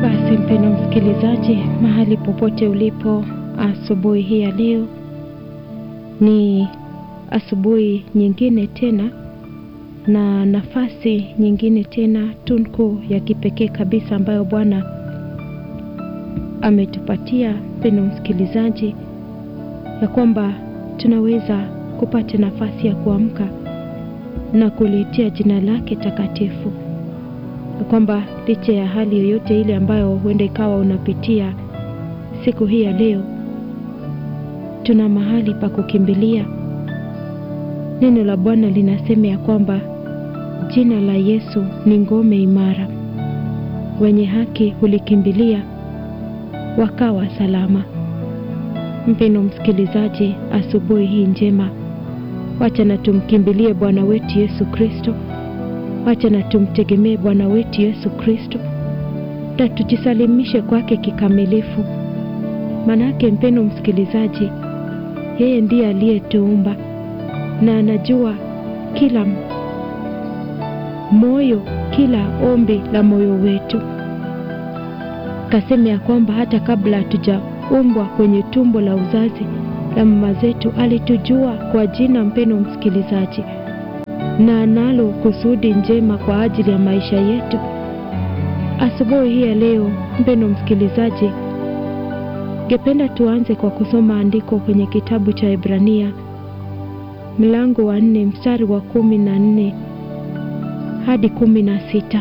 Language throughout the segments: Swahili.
Basi mpendwa msikilizaji, mahali popote ulipo asubuhi hii ya leo, ni asubuhi nyingine tena na nafasi nyingine tena tunku ya kipekee kabisa ambayo Bwana ametupatia mpendwa msikilizaji, ya kwamba tunaweza kupata nafasi ya kuamka na kuliitia jina lake takatifu ya kwamba licha ya hali yoyote ile ambayo huenda ikawa unapitia siku hii ya leo, tuna mahali pa kukimbilia. Neno la Bwana linasema ya kwamba jina la Yesu ni ngome imara, wenye haki hulikimbilia wakawa salama. Mpendwa msikilizaji, asubuhi hii njema, wacha na tumkimbilie Bwana wetu Yesu Kristo wacha na tumtegemee Bwana wetu Yesu Kristo na tujisalimishe kwake kikamilifu. Manake mpendwa msikilizaji, yeye ndiye aliyetuumba na anajua kila moyo, kila ombi la moyo wetu. Kasema ya kwamba hata kabla hatujaumbwa kwenye tumbo la uzazi la mama zetu alitujua kwa jina, mpendwa msikilizaji na analo kusudi njema kwa ajili ya maisha yetu. Asubuhi hii ya leo, mpendwa msikilizaji, ngependa tuanze kwa kusoma andiko kwenye kitabu cha Ibrania mlango wa nne mstari wa kumi na nne hadi kumi na sita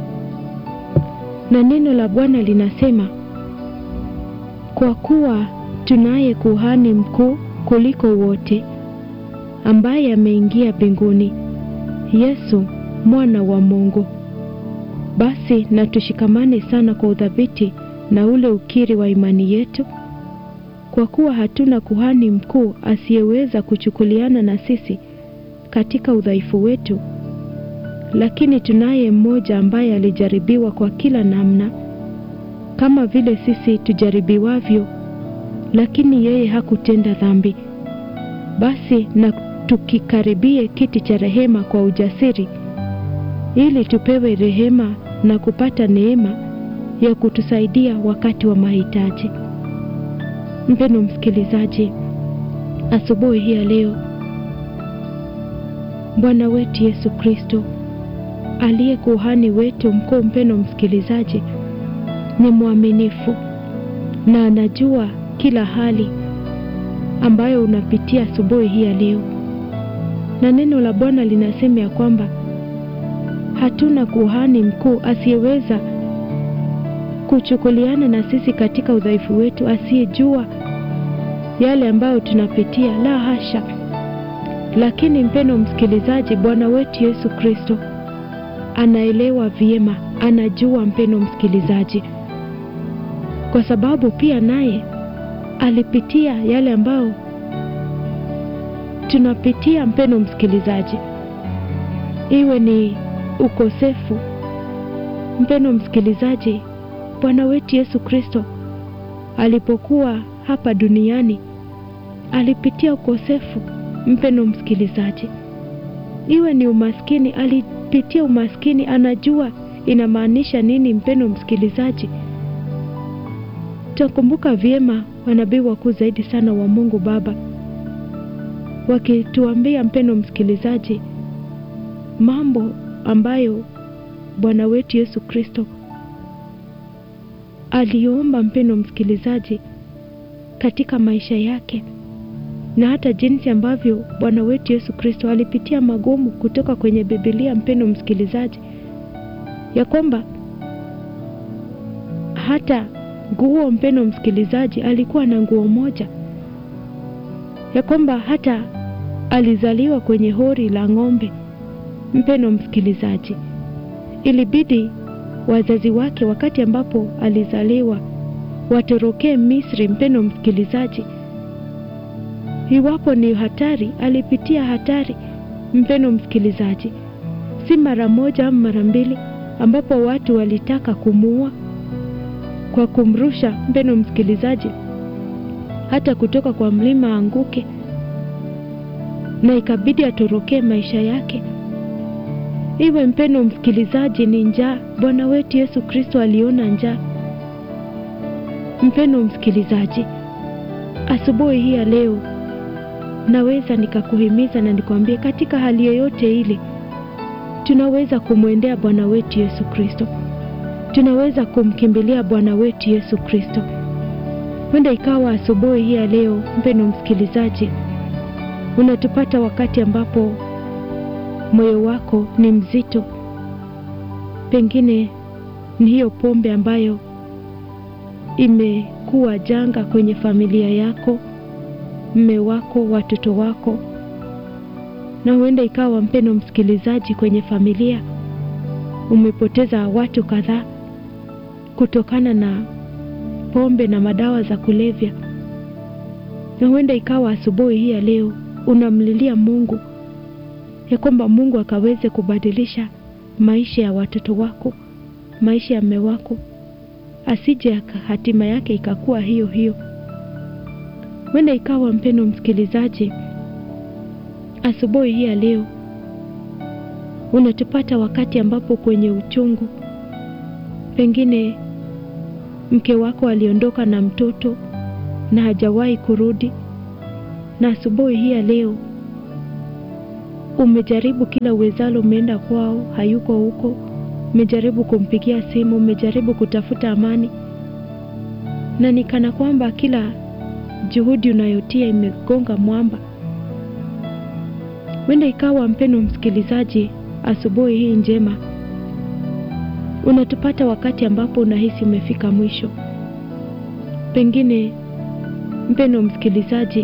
na neno la Bwana linasema, kwa kuwa tunaye kuhani mkuu kuliko wote ambaye ameingia mbinguni Yesu mwana wa Mungu. Basi na tushikamane sana kwa udhabiti na ule ukiri wa imani yetu, kwa kuwa hatuna kuhani mkuu asiyeweza kuchukuliana na sisi katika udhaifu wetu, lakini tunaye mmoja ambaye alijaribiwa kwa kila namna kama vile sisi tujaribiwavyo, lakini yeye hakutenda dhambi. Basi na tukikaribie kiti cha rehema kwa ujasiri, ili tupewe rehema na kupata neema ya kutusaidia wakati wa mahitaji. Mpendwa msikilizaji, asubuhi hii ya leo, Bwana wetu Yesu Kristo aliye kuhani wetu mkuu, mpendwa msikilizaji, ni mwaminifu na anajua kila hali ambayo unapitia asubuhi hii ya leo na neno la Bwana linasema ya kwamba hatuna kuhani mkuu asiyeweza kuchukuliana na sisi katika udhaifu wetu, asiyejua yale ambayo tunapitia. La hasha! Lakini mpendwa msikilizaji, Bwana wetu Yesu Kristo anaelewa vyema, anajua mpendwa msikilizaji, kwa sababu pia naye alipitia yale ambayo tunapitia mpendwa msikilizaji, iwe ni ukosefu. Mpendwa msikilizaji, Bwana wetu Yesu Kristo alipokuwa hapa duniani alipitia ukosefu. Mpendwa msikilizaji, iwe ni umaskini, alipitia umaskini, anajua inamaanisha nini. Mpendwa msikilizaji, tutakumbuka vyema wanabii wakuu zaidi sana wa Mungu Baba wakituambia mpendwa msikilizaji, mambo ambayo Bwana wetu Yesu Kristo aliomba mpendwa msikilizaji, katika maisha yake, na hata jinsi ambavyo Bwana wetu Yesu Kristo alipitia magumu kutoka kwenye Biblia, mpendwa msikilizaji, ya kwamba hata nguo, mpendwa msikilizaji, alikuwa na nguo moja, ya kwamba hata alizaliwa kwenye hori la ng'ombe. Mpendwa msikilizaji, ilibidi wazazi wake wakati ambapo alizaliwa watorokee Misri. Mpendwa msikilizaji, iwapo ni hatari, alipitia hatari. Mpendwa msikilizaji, si mara moja au mara mbili, ambapo watu walitaka kumuua kwa kumrusha, mpendwa msikilizaji, hata kutoka kwa mlima anguke na ikabidi atorokee maisha yake. Iwe mpendwa msikilizaji, ni njaa. Bwana wetu Yesu Kristo aliona njaa mpendo msikilizaji, asubuhi hii ya leo naweza nikakuhimiza na nikwambie, katika hali yoyote ile tunaweza kumwendea Bwana wetu Yesu Kristo, tunaweza kumkimbilia Bwana wetu Yesu Kristo. Huenda ikawa asubuhi hii ya leo, mpendo msikilizaji, unatupata wakati ambapo moyo wako ni mzito, pengine ni hiyo pombe ambayo imekuwa janga kwenye familia yako, mme wako, watoto wako, na huenda ikawa mpendo msikilizaji, kwenye familia umepoteza watu kadhaa kutokana na pombe na madawa za kulevya, na huenda ikawa asubuhi hii ya leo unamlilia Mungu ya kwamba Mungu akaweze kubadilisha maisha ya watoto wako, maisha ya mme wako, asije hatima yake ikakuwa hiyo hiyo. Huenda ikawa mpendo msikilizaji, asubuhi hii ya leo unatupata wakati ambapo kwenye uchungu, pengine mke wako aliondoka na mtoto na hajawahi kurudi, na asubuhi hii ya leo umejaribu kila uwezalo, umeenda kwao, hayuko huko, umejaribu kumpigia simu, umejaribu kutafuta amani, na ni kana kwamba kila juhudi unayotia imegonga mwamba. Wenda ikawa mpendo msikilizaji, asubuhi hii njema unatupata wakati ambapo unahisi umefika mwisho. Pengine mpendo msikilizaji,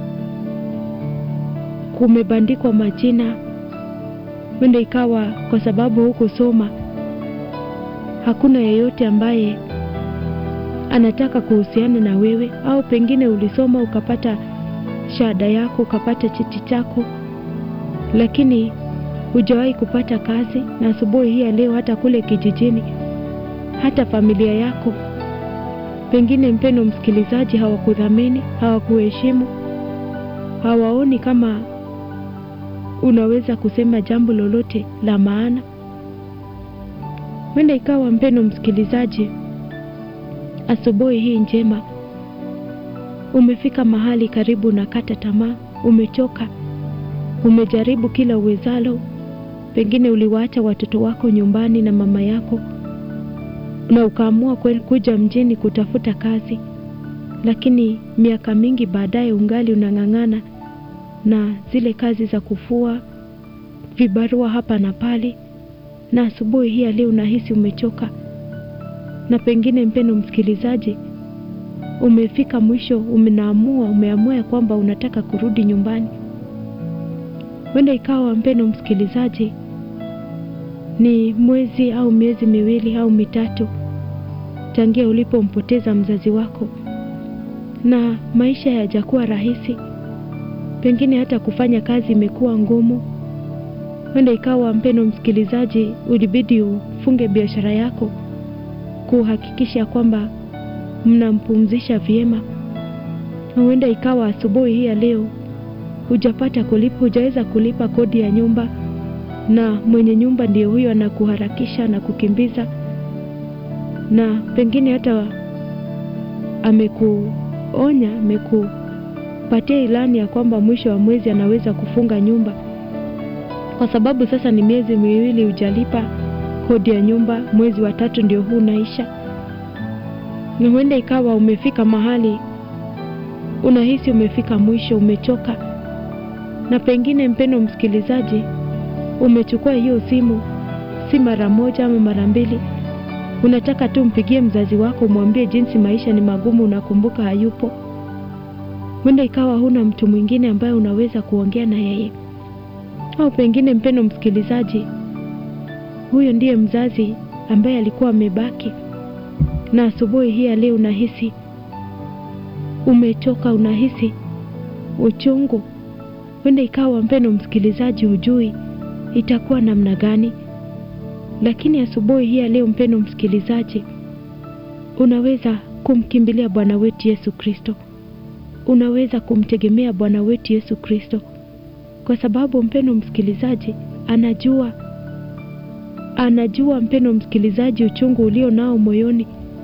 kumebandikwa majina, wenda ikawa kwa sababu hukusoma, hakuna yeyote ambaye anataka kuhusiana na wewe, au pengine ulisoma ukapata shahada yako ukapata cheti chako, lakini hujawahi kupata kazi, na asubuhi hii ya leo hata kule kijijini, hata familia yako pengine, mpendo msikilizaji, hawakudhamini, hawakuheshimu, hawaoni kama unaweza kusema jambo lolote la maana. Wenda ikawa mpendo msikilizaji, asubuhi hii njema umefika mahali karibu na kata tamaa, umechoka, umejaribu kila uwezalo. Pengine uliwaacha watoto wako nyumbani na mama yako na ukaamua kweli kuja mjini kutafuta kazi, lakini miaka mingi baadaye ungali unang'ang'ana na zile kazi za kufua vibarua hapa na pale, na asubuhi hii leo unahisi umechoka, na pengine mpendo msikilizaji, umefika mwisho, umenaamua umeamua ya kwamba unataka kurudi nyumbani. Wenda ikawa mpendo msikilizaji, ni mwezi au miezi miwili au mitatu tangia ulipompoteza mzazi wako, na maisha hayajakuwa rahisi pengine hata kufanya kazi imekuwa ngumu. Wenda ikawa mpendo msikilizaji, ulibidi ufunge biashara yako kuhakikisha kwamba mnampumzisha vyema. Huenda ikawa asubuhi hii ya leo hujapata kulipa, hujaweza kulipa kodi ya nyumba, na mwenye nyumba ndiyo huyo anakuharakisha na kukimbiza, na pengine hata amekuonya ameku patia ilani ya kwamba mwisho wa mwezi anaweza kufunga nyumba, kwa sababu sasa ni miezi miwili hujalipa kodi ya nyumba, mwezi wa tatu ndio huu unaisha. Na huenda ikawa umefika mahali unahisi umefika mwisho, umechoka, na pengine mpendo msikilizaji, umechukua hiyo simu, si mara moja ama mara mbili, unataka tu mpigie mzazi wako umwambie jinsi maisha ni magumu, unakumbuka hayupo Huenda ikawa huna mtu mwingine ambaye unaweza kuongea na yeye, au pengine mpendo msikilizaji, huyo ndiye mzazi ambaye alikuwa amebaki, na asubuhi hii ya leo unahisi umechoka, unahisi uchungu. Huenda ikawa mpendo msikilizaji, hujui itakuwa namna gani, lakini asubuhi hii ya leo mpendo msikilizaji, unaweza kumkimbilia Bwana wetu Yesu Kristo unaweza kumtegemea Bwana wetu Yesu Kristo, kwa sababu mpendo msikilizaji, anajua anajua mpendo msikilizaji, uchungu ulio nao moyoni,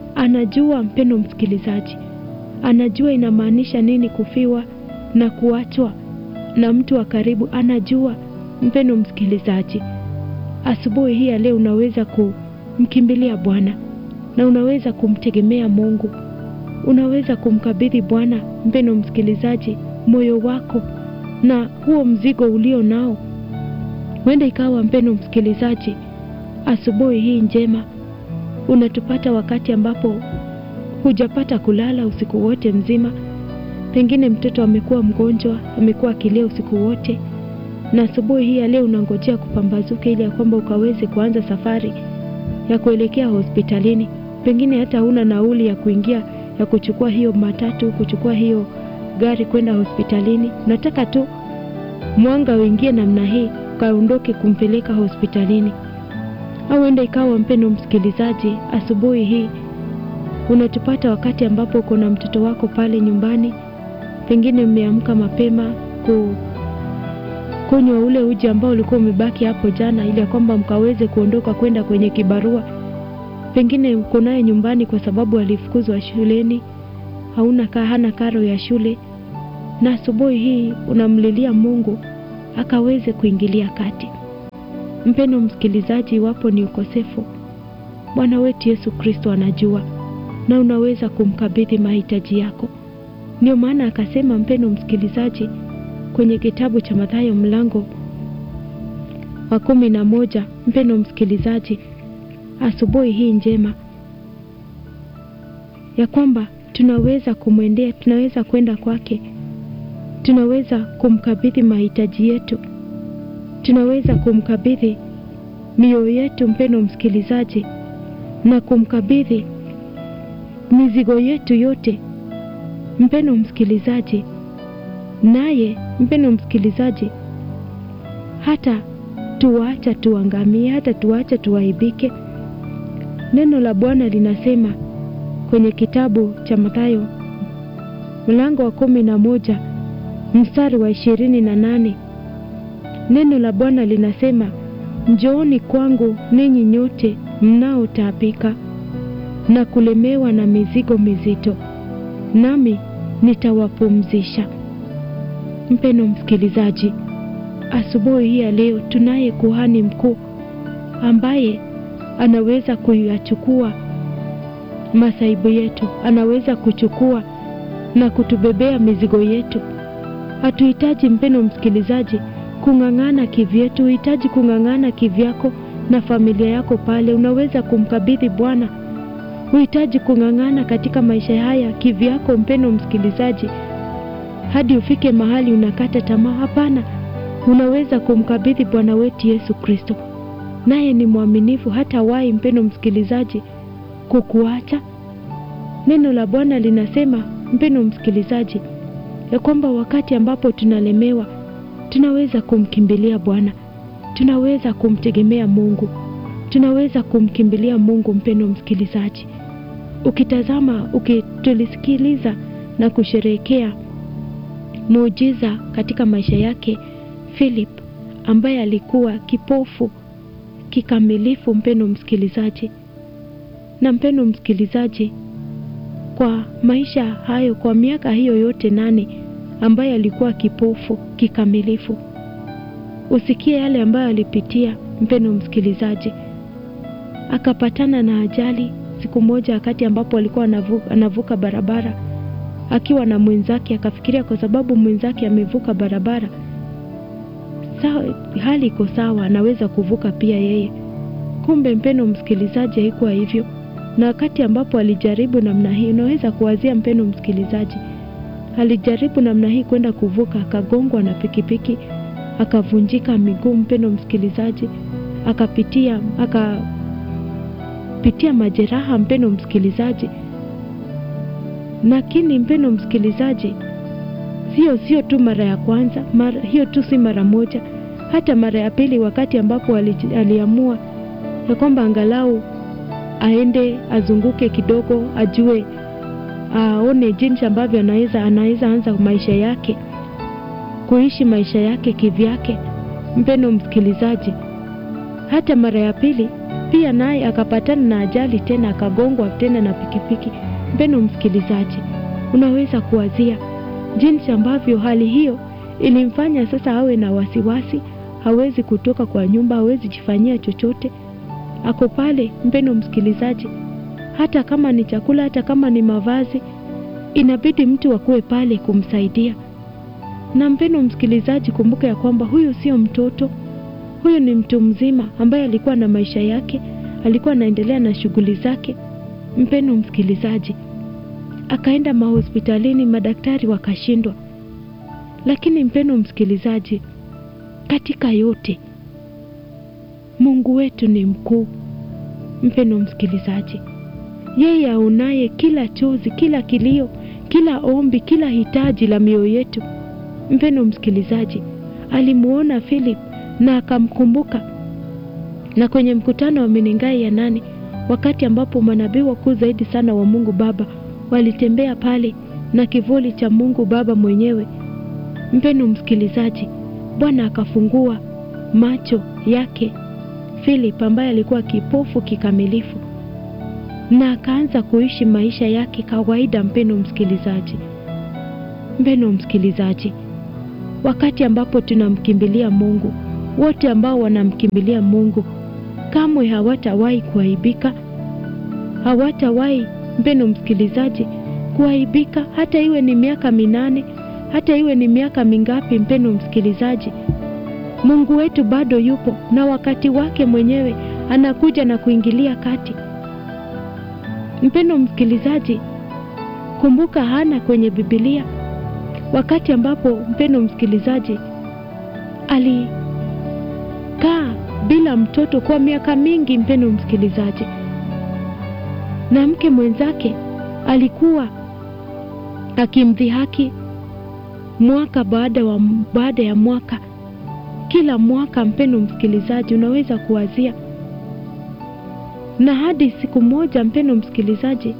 anajua mpendo msikilizaji, anajua inamaanisha nini kufiwa na kuachwa na mtu wa karibu. Anajua mpendo msikilizaji, asubuhi hii ya leo unaweza kumkimbilia Bwana na unaweza kumtegemea Mungu, unaweza kumkabidhi Bwana mpendo msikilizaji, moyo wako na huo mzigo ulio nao. Huenda ikawa mpendo msikilizaji, asubuhi hii njema unatupata wakati ambapo hujapata kulala usiku wote mzima. Pengine mtoto amekuwa mgonjwa, amekuwa akilia usiku wote, na asubuhi hii ya leo unangojea kupambazuka ili ya kwamba ukaweze kuanza safari ya kuelekea hospitalini. Pengine hata huna nauli ya kuingia ya kuchukua hiyo matatu, kuchukua hiyo gari kwenda hospitalini. Unataka tu mwanga uingie namna hii ukaondoke kumpeleka hospitalini. Au enda ikawa mpendo msikilizaji, asubuhi hii unatupata wakati ambapo uko na mtoto wako pale nyumbani, pengine mmeamka mapema ku kunywa ule uji ambao ulikuwa umebaki hapo jana, ili ya kwamba mkaweze kuondoka kwenda kwenye kibarua. Pengine uko naye nyumbani kwa sababu alifukuzwa shuleni, hauna ka, hana karo ya shule, na asubuhi hii unamlilia Mungu akaweze kuingilia kati. Mpendo msikilizaji, iwapo ni ukosefu, Bwana wetu Yesu Kristo anajua na unaweza kumkabidhi mahitaji yako. Ndio maana akasema, mpendo msikilizaji, kwenye kitabu cha Mathayo mlango wa kumi na moja, mpendo msikilizaji, asubuhi hii njema ya kwamba tunaweza kumwendea, tunaweza kwenda kwake, tunaweza kumkabidhi mahitaji yetu, tunaweza kumkabidhi mioyo yetu, mpendo msikilizaji, na kumkabidhi mizigo yetu yote, mpendo msikilizaji, naye mpendo msikilizaji, hata tuwaacha tuangamie, hata tuwaacha tuaibike. Neno la Bwana linasema kwenye kitabu cha Mathayo mlango wa kumi na moja mstari wa ishirini na nane neno la Bwana linasema, njooni kwangu ninyi nyote mnaotaabika na kulemewa na mizigo mizito, nami nitawapumzisha. Mpendo msikilizaji, asubuhi hii ya leo tunaye kuhani mkuu ambaye anaweza kuyachukua masaibu yetu, anaweza kuchukua na kutubebea mizigo yetu. Hatuhitaji mpendo msikilizaji kung'ang'ana kivyetu, huhitaji kung'ang'ana kivyako na familia yako pale. Unaweza kumkabidhi Bwana. Huhitaji kung'ang'ana katika maisha haya kivyako, mpendo msikilizaji, hadi ufike mahali unakata tamaa. Hapana, unaweza kumkabidhi Bwana wetu Yesu Kristo, naye ni mwaminifu, hata wahi mpendo msikilizaji kukuacha. Neno la Bwana linasema mpendo msikilizaji, ya kwamba wakati ambapo tunalemewa tunaweza kumkimbilia Bwana, tunaweza kumtegemea Mungu, tunaweza kumkimbilia Mungu. Mpendo msikilizaji, ukitazama, ukitulisikiliza na kusherehekea muujiza katika maisha yake Philip ambaye alikuwa kipofu kikamilifu, mpendo msikilizaji, na mpendo msikilizaji, kwa maisha hayo, kwa miaka hiyo yote nane ambaye alikuwa kipofu kikamilifu, usikie yale ambayo alipitia. Mpendo msikilizaji, akapatana na ajali siku moja, wakati ambapo alikuwa anavuka, anavuka barabara akiwa na mwenzake, akafikiria kwa sababu mwenzake amevuka barabara sawa, hali iko sawa, anaweza kuvuka pia yeye. Kumbe mpendo msikilizaji, haikuwa hivyo. Na wakati ambapo alijaribu namna hii, unaweza kuwazia mpendo msikilizaji, alijaribu namna hii kwenda kuvuka, akagongwa na pikipiki, akavunjika miguu. Mpendo msikilizaji, akapitia akapitia majeraha, mpendo msikilizaji. Lakini mpendo msikilizaji, sio sio tu mara ya kwanza mara, hiyo tu si mara moja, hata mara ya pili, wakati ambapo ali, aliamua ya kwamba angalau aende azunguke kidogo, ajue aone jinsi ambavyo anaweza anaweza anza maisha yake, kuishi maisha yake kivyake. Mpendo msikilizaji, hata mara ya pili pia naye akapatana na ajali tena, akagongwa tena na pikipiki. Mpendo msikilizaji, unaweza kuwazia jinsi ambavyo hali hiyo ilimfanya sasa awe na wasiwasi, hawezi kutoka kwa nyumba, hawezi jifanyia chochote, ako pale. Mpendo msikilizaji, hata kama ni chakula, hata kama ni mavazi, inabidi mtu akuwe pale kumsaidia. Na mpendo msikilizaji, kumbuka ya kwamba huyu sio mtoto, huyu ni mtu mzima ambaye alikuwa na maisha yake, alikuwa anaendelea na shughuli zake. Mpendo msikilizaji, akaenda mahospitalini, madaktari wakashindwa. Lakini mpendo msikilizaji, katika yote Mungu wetu ni mkuu. Mpendo msikilizaji, yeye aonaye kila chozi, kila kilio, kila ombi, kila hitaji la mioyo yetu. Mpendo msikilizaji, alimuona Philip na akamkumbuka, na kwenye mkutano wa Menengai ya nane, wakati ambapo manabii wakuu zaidi sana wa Mungu Baba walitembea pale na kivuli cha Mungu Baba mwenyewe. Mpendo msikilizaji, Bwana akafungua macho yake Philip ambaye alikuwa kipofu kikamilifu na akaanza kuishi maisha yake kawaida. Mpendo msikilizaji, mpendo msikilizaji, wakati ambapo tunamkimbilia Mungu, wote ambao wanamkimbilia Mungu kamwe hawatawahi kuaibika, hawatawahi mpendo msikilizaji kuaibika, hata iwe ni miaka minane, hata iwe ni miaka mingapi. Mpendo msikilizaji, Mungu wetu bado yupo na wakati wake mwenyewe anakuja na kuingilia kati. Mpendo msikilizaji, kumbuka Hana kwenye Biblia, wakati ambapo mpendo msikilizaji alikaa bila mtoto kwa miaka mingi. Mpendo msikilizaji, na mke mwenzake alikuwa akimdhihaki mwaka baada wa baada ya mwaka, kila mwaka. Mpendo msikilizaji, unaweza kuwazia na hadi siku moja, mpendo msikilizaji,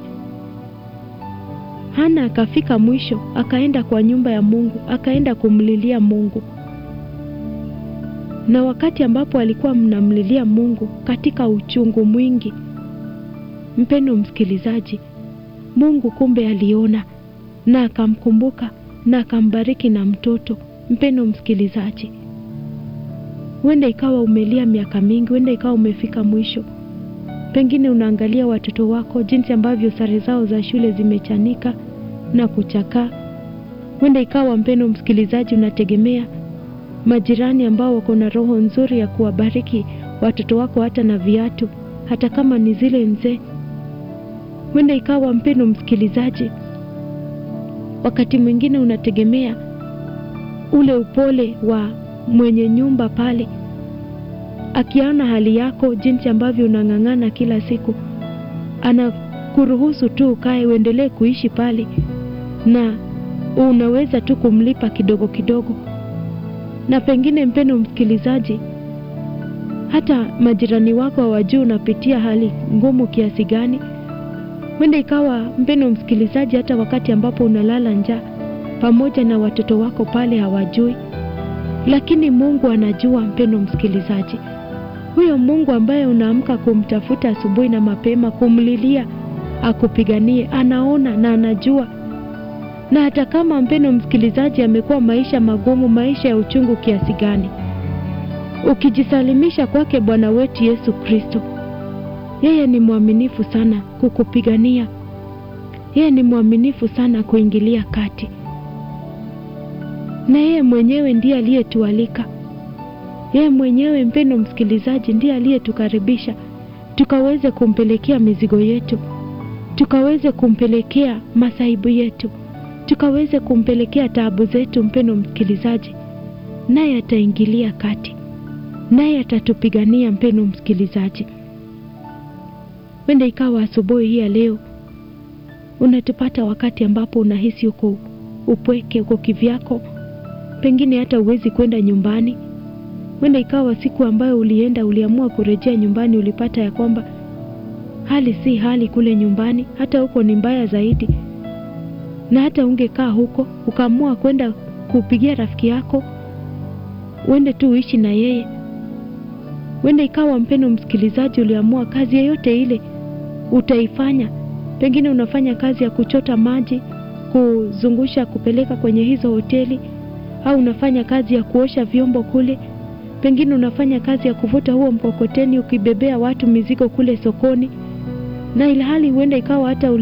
Hana akafika mwisho, akaenda kwa nyumba ya Mungu, akaenda kumlilia Mungu. Na wakati ambapo alikuwa mnamlilia Mungu katika uchungu mwingi, mpendo msikilizaji, Mungu kumbe aliona na akamkumbuka na akambariki na mtoto. Mpendo msikilizaji, huenda ikawa umelia miaka mingi, huenda ikawa umefika mwisho Pengine unaangalia watoto wako jinsi ambavyo sare zao za shule zimechanika na kuchakaa. Huenda ikawa mpendo msikilizaji, unategemea majirani ambao wako na roho nzuri ya kuwabariki watoto wako hata na viatu, hata kama ni zile nzee. Huenda ikawa mpendo msikilizaji, wakati mwingine unategemea ule upole wa mwenye nyumba pale akiona hali yako jinsi ambavyo unang'ang'ana kila siku, anakuruhusu tu ukae uendelee kuishi pale, na unaweza tu kumlipa kidogo kidogo. Na pengine mpendo msikilizaji, hata majirani wako hawajui unapitia hali ngumu kiasi gani. Wenda ikawa mpendo msikilizaji, hata wakati ambapo unalala njaa pamoja na watoto wako pale hawajui, lakini Mungu anajua. Mpendo msikilizaji, huyo Mungu ambaye unaamka kumtafuta asubuhi na mapema, kumlilia akupiganie, anaona na anajua. Na hata kama mpendo msikilizaji, amekuwa maisha magumu, maisha ya uchungu kiasi gani, ukijisalimisha kwake Bwana wetu Yesu Kristo, yeye ni mwaminifu sana kukupigania. Yeye ni mwaminifu sana kuingilia kati, na yeye mwenyewe ndiye aliyetualika yeye mwenyewe mpendo msikilizaji, ndiye aliyetukaribisha tukaweze kumpelekea mizigo yetu, tukaweze kumpelekea masaibu yetu, tukaweze kumpelekea taabu zetu. Mpendo msikilizaji, naye ataingilia kati, naye atatupigania. Mpendo msikilizaji, wenda ikawa asubuhi hii ya leo unatupata wakati ambapo unahisi uko upweke, uko kivyako, pengine hata huwezi kwenda nyumbani Wenda ikawa siku ambayo ulienda uliamua kurejea nyumbani, ulipata ya kwamba hali si hali kule nyumbani, hata huko ni mbaya zaidi, na hata ungekaa huko ukaamua kwenda kupigia rafiki yako uende tu uishi na yeye, Huenda ikawa mpendo msikilizaji, uliamua kazi yoyote ile utaifanya. Pengine unafanya kazi ya kuchota maji, kuzungusha, kupeleka kwenye hizo hoteli, au unafanya kazi ya kuosha vyombo kule. Pengine unafanya kazi ya kuvuta huo mkokoteni ukibebea watu mizigo kule sokoni, na ilhali huenda ikawa hata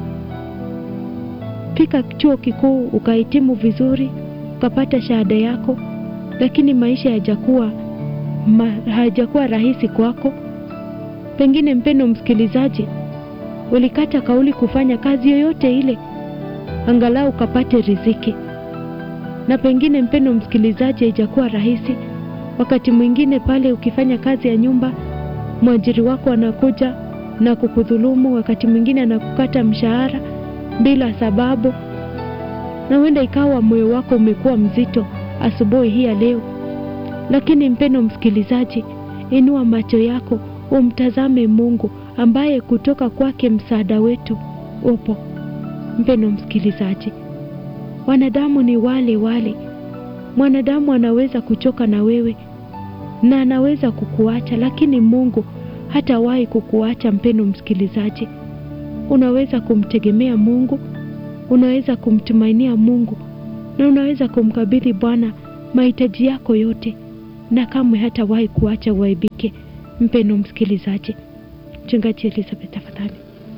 ulifika chuo kikuu ukahitimu vizuri, ukapata shahada yako, lakini maisha hayajakuwa ma, hayajakuwa rahisi kwako. Pengine mpendo msikilizaji, ulikata kauli kufanya kazi yoyote ile angalau ukapate riziki, na pengine mpendo msikilizaji, haijakuwa rahisi. Wakati mwingine pale ukifanya kazi ya nyumba, mwajiri wako anakuja na kukudhulumu, wakati mwingine anakukata mshahara bila sababu, na huenda ikawa moyo wako umekuwa mzito asubuhi hii ya leo. Lakini mpendo msikilizaji, inua macho yako umtazame Mungu ambaye kutoka kwake msaada wetu upo. Mpendo msikilizaji, wanadamu ni wale wale. Mwanadamu anaweza kuchoka na wewe na anaweza kukuacha, lakini Mungu hatawahi kukuacha. Mpendo msikilizaji, unaweza kumtegemea Mungu, unaweza kumtumainia Mungu na unaweza kumkabidhi Bwana mahitaji yako yote, na kamwe hatawahi kuacha uaibike. Mpendo msikilizaji, Mchungaji Elizabeth, tafadhali.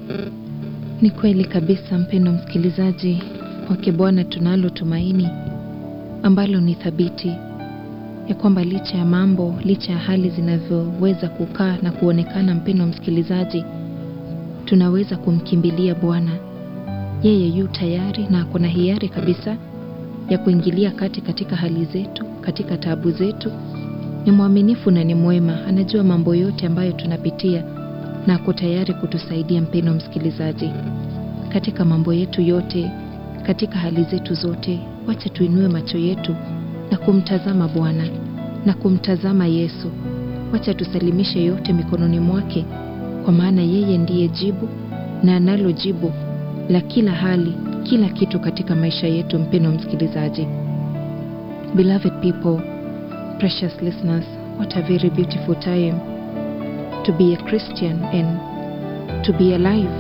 Ni kweli kabisa, mpendo msikilizaji, kwake Bwana tunalo tumaini ambalo ni thabiti, ya kwamba licha ya mambo, licha ya hali zinavyoweza kukaa na kuonekana, mpendo msikilizaji, tunaweza kumkimbilia Bwana. Yeye yu tayari na ako na hiari kabisa ya kuingilia kati katika hali zetu, katika taabu zetu. Ni mwaminifu na ni mwema, anajua mambo yote ambayo tunapitia na ako tayari kutusaidia. Mpendo msikilizaji, katika mambo yetu yote, katika hali zetu zote, wacha tuinue macho yetu na kumtazama Bwana na kumtazama Yesu. Wacha tusalimishe yote mikononi mwake, kwa maana yeye ndiye jibu na analo jibu la kila hali, kila kitu katika maisha yetu. Mpendo msikilizaji, beloved people, precious listeners, what a very beautiful time to be a Christian and to be alive.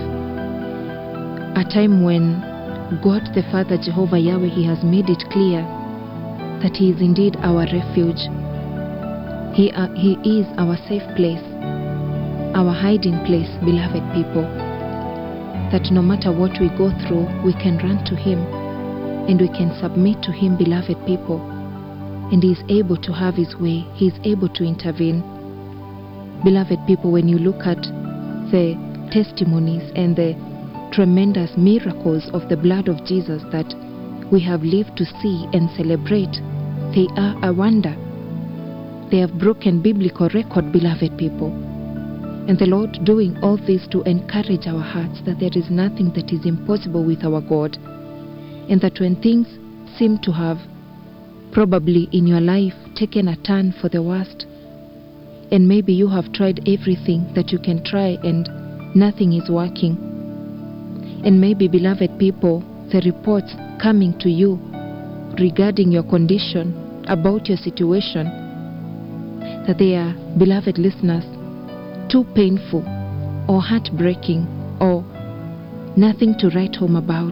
A time when God the Father, Jehovah Yahweh, He has made it clear that He is indeed our refuge. He, uh, he is our safe place, our hiding place, beloved people. That no matter what we go through, we can run to Him and we can submit to Him, beloved people. And He is able to have His way, He is able to intervene. Beloved people, when you look at the testimonies and the tremendous miracles of the blood of Jesus that we have lived to see and celebrate, they are a wonder. They have broken biblical record, beloved people. And the Lord doing all this to encourage our hearts that there is nothing that is impossible with our God. And that when things seem to have probably in your life taken a turn for the worst, and maybe you have tried everything that you can try and nothing is working. And maybe, beloved people, the reports coming to you regarding your condition, about your situation, that they are, beloved listeners, too painful or heartbreaking or nothing to write home about.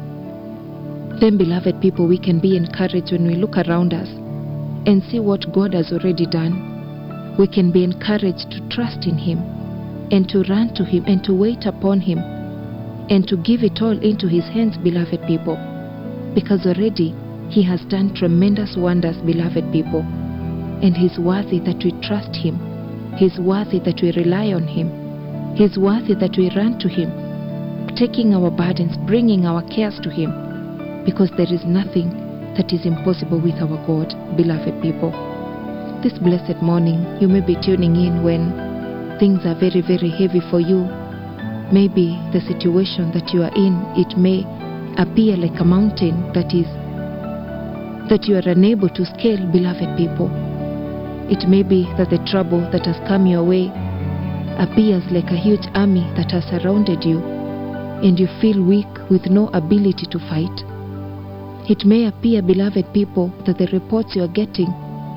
Then, beloved people, we can be encouraged when we look around us and see what God has already done we can be encouraged to trust in Him and to run to Him and to wait upon Him and to give it all into His hands, beloved people, because already He has done tremendous wonders, beloved people, and He's worthy that we trust Him. He's worthy that we rely on Him. He's worthy that we run to Him, taking our burdens, bringing our cares to Him, because there is nothing that is impossible with our God, beloved people this blessed morning, you may be tuning in when things are very, very heavy for you. Maybe the situation that you are in, it may appear like a mountain that is that you are unable to scale, beloved people. It may be that the trouble that has come your way appears like a huge army that has surrounded you, and you feel weak with no ability to fight. It may appear, beloved people, that the reports you are getting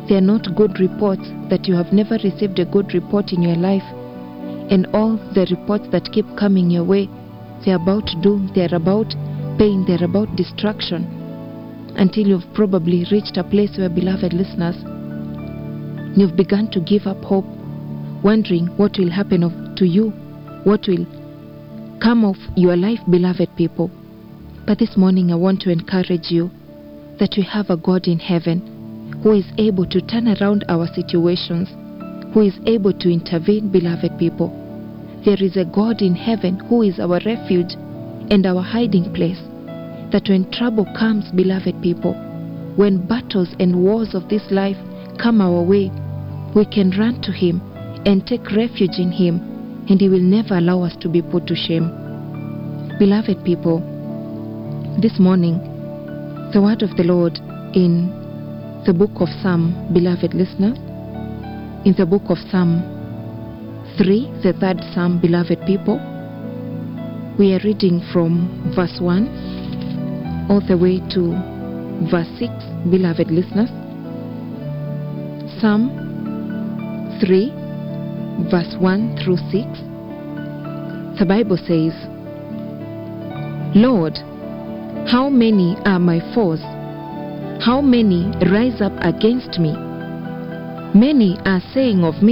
they are not good reports, that you have never received a good report in your life, and all the reports that keep coming your way, they're about doom, they're about pain, they're about destruction, until you've probably reached a place where, beloved listeners, you've begun to give up hope, wondering what will happen of, to you, what will come of your life, beloved people. But this morning, I want to encourage you that we have a God in heaven who is able to turn around our situations, who is able to intervene, beloved people. There is a God in heaven who is our refuge and our hiding place. That when trouble comes, beloved people, when battles and wars of this life come our way, we can run to Him and take refuge in Him, and He will never allow us to be put to shame. Beloved people, this morning, the word of the Lord in the book of Psalm, beloved listeners, in the book of Psalm 3, the third Psalm, beloved people, we are reading from verse 1 all the way to verse 6, beloved listeners. Psalm 3, verse 1 through 6. The Bible says, Lord, how many are my foes? How many rise up against me? Many are saying of me,